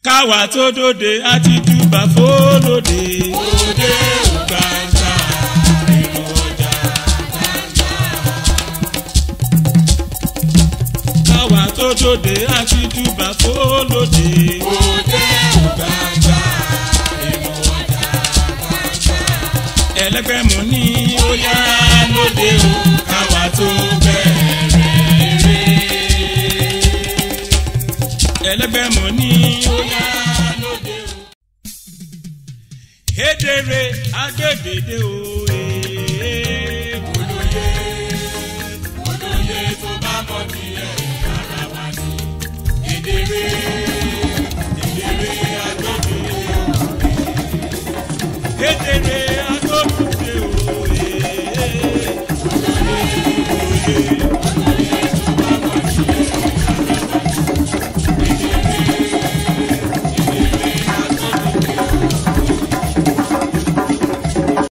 káwa tó dòde àti júbà fólóde. òde ògbàǹgbà nínú ọjà gbàǹgbà. káwa tó dòde àti júbà fólóde. òde ògbàǹgbà nínú ọjà gbàǹgbà. ẹlẹgbẹ́ mu ní ó yá lóde o káwa tó bẹ̀rẹ̀ eré. ẹlẹgbẹ́ mu ní ó yá lóde o. Hédèrè agbègbèdè o